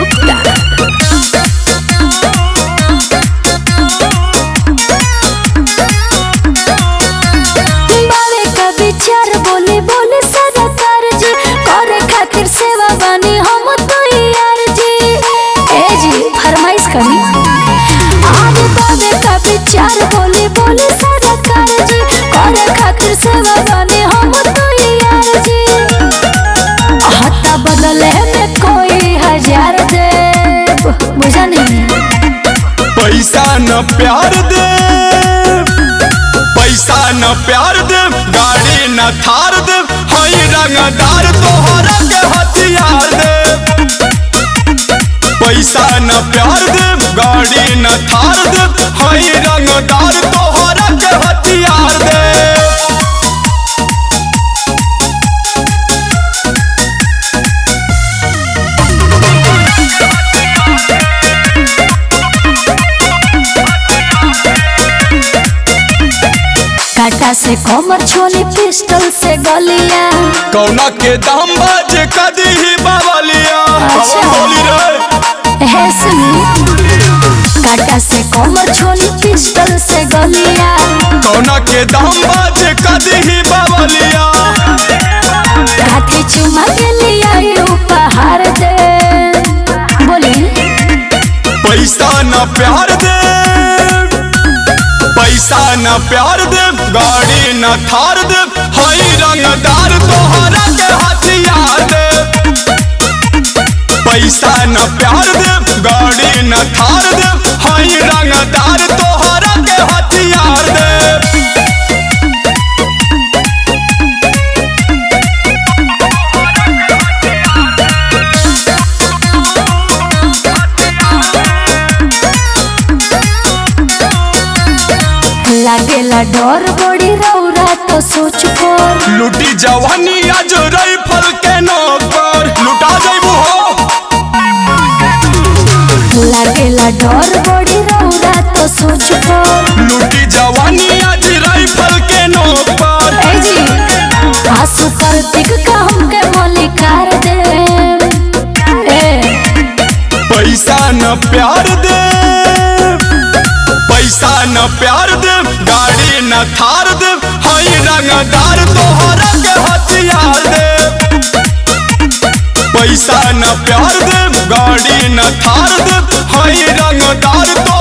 गुप्ता बावे का विचार बोले बोले सदा कर जी करे खातिर सेवा बानी हम तो यार जी ए जी फरमाइश करी आगे बावे का विचार बोले बोले सदा कर जी करे खातिर सेवा बानी हम तो यार जी हत्ता बदले में कोई हजार दे बुझा नहीं पैसा न प्यार दे पैसा न प्यार दे गाड़ी न थार दे हई रंगदार तोहरा के हथियार दे पैसा न प्यार दे गाड़ी न थार दे हई रंगदार तोहरा के हथियार दे काटा से कमर छोली पिस्टल से गलिया कौना के दाम बाज कदी ही बावलिया अच्छा। बोली रे है सुनी काटा से कमर छोली पिस्टल से गलिया कौना के दाम बाज कदी ही बावलिया काठी चुमा के लिया ये उपहार दे बोली पैसा न प्यार दे पैसा न प्यार दे गाड़ी न थार दे हई रंगदार तोहरा के हथियार दे पैसा न प्यार दे गाड़ी न थार दे हई रंगदार तोहरा के हथियार दे लागेला डर बड़ी रौरा तो सोच कर लुटी जवानी आज राइफल के नौकर लुटा जइबू हो लागेला डर बड़ी रौरा तो सोच कर लुटी जवानी आज राइफल के नौकर ए जी आंसू कार्तिक का हमके मलिकार दे ए पैसा न प्यार दे पैसा न प्यार दे गाड़ी न थार दे हई रंगदार तोहरा के हथियार दे पैसा न प्यार दे गाड़ी न थार दे हई रंगदार तो